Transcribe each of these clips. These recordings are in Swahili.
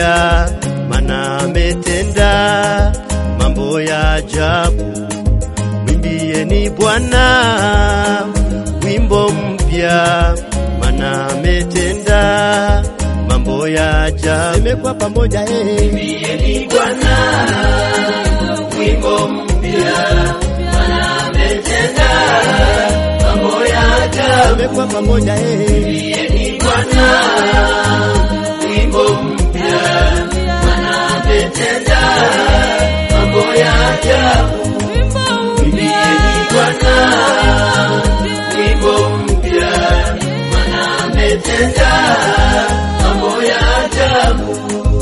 mpya, mana ametenda mambo ya ajabu. Mwimbieni Bwana wimbo mpya, mana ametenda mambo ya ajabu. Imekuwa pamoja hey. Mwimbieni Bwana wimbo mpya, maana ametenda mambo ya ajabu. Imekuwa pamoja hey. Mwimbieni Bwana wimbo mpya, maana ametenda mambo ya ajabu. Mwimbieni Bwana wimbo mpya, maana ametenda mambo ya ajabu.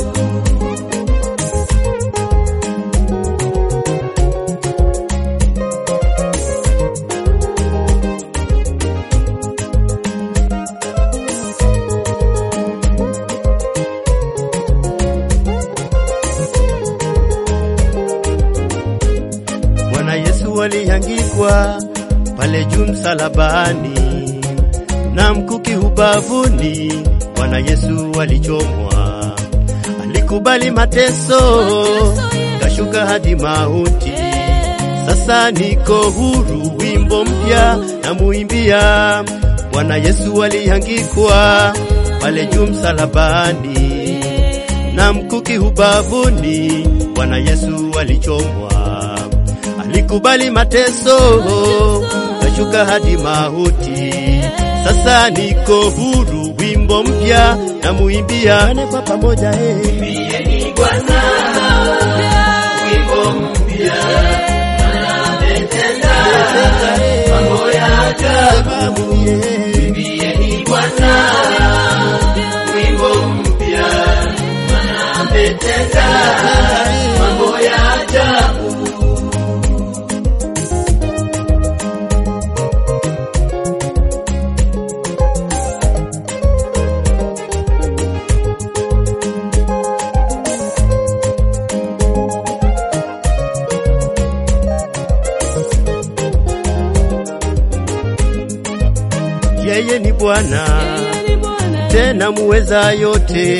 Bwana Yesu aliangikwa pale juu msalabani, na mkuki ubavuni. Bwana Yesu alichomwa, alikubali mateso, kashuka hadi mauti. Sasa niko huru, wimbo mpya na muimbia. Bwana Yesu aliangikwa pale juu msalabani, na mkuki ubavuni. Bwana Yesu alichomwa, alikubali mateso, kashuka hadi mauti. Sasa niko huru, wimbo mpya na muimbia kwa pamoja hey. Mwimbieni Bwana wimbo mpya, maana ametenda mambo ya ajabu. Mwimbieni Bwana wimbo mpya, maana ametenda mambo ya ajabu. Yeye ni Bwana tena muweza yote,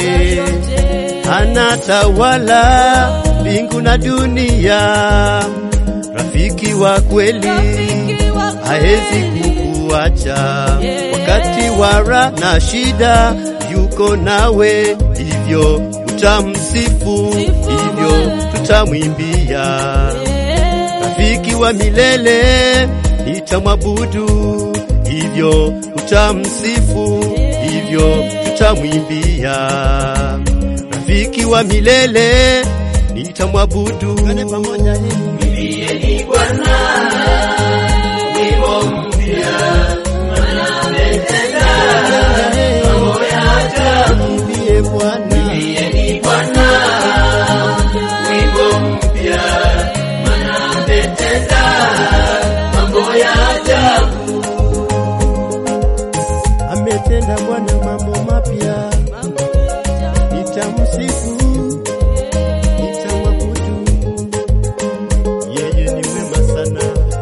anatawala mbingu na dunia. Rafiki wa kweli haezi kukuacha wakati wa raha na shida, yuko nawe, hivyo utamsifu, hivyo tutamwimbia. Rafiki wa milele nitamwabudu, hivyo utamsifu, hivyo tutamwimbia. Rafiki wa milele nitamwabudu. Mwimbieni Bwana wimbo mpya, maana ametenda mambo ya ajabu. Mwimbiye Bwana, Mwimbieni Bwana wimbo mpya, maana ametenda mambo ya ajabu. ametenda Bwana mambo mapya, nitamsifu, nitamwabudu. Yeye ni mwema sana,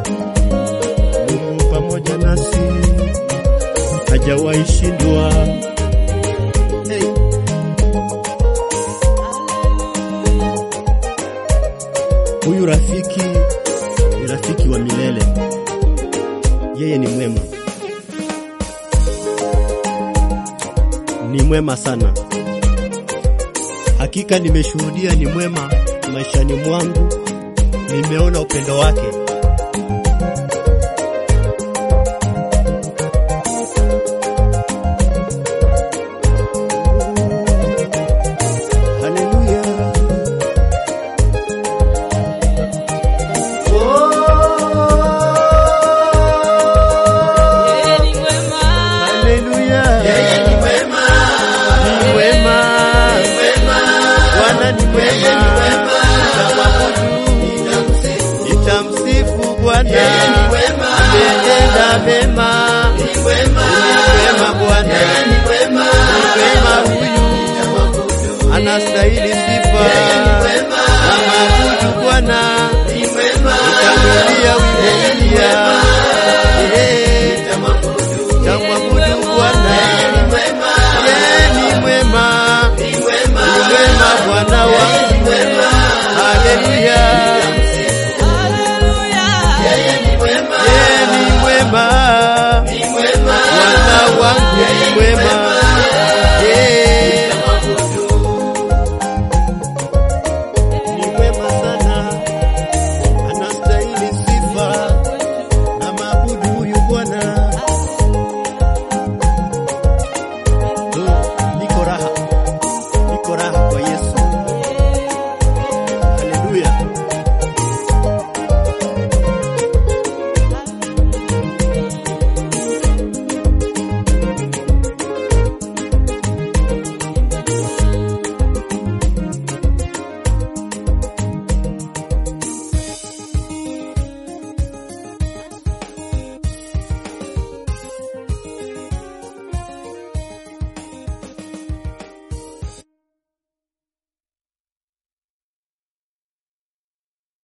Mungu pamoja nasi, hajawahi shindwa. Hey. Huyu rafiki ni rafiki wa milele, yeye ni mwema, ni mwema sana. Hakika nimeshuhudia ni mwema maishani mwangu, nimeona upendo wake. Haleluya. Haleluya. Yeye ni mwema, Ni mwema. mwema, Bwana ni yeye ni mwema. mwema, nitamsifu. Nitamsifu Bwana. Yeye ni mwema, Ametenda mema. ni mwema, Mwema Bwana. yeye ni mwema, Mwema huyu nitamwabudu. anastahili sifa. Yeye ni mwema, Namwabudu Bwana. ni mwema, Nitamwimbia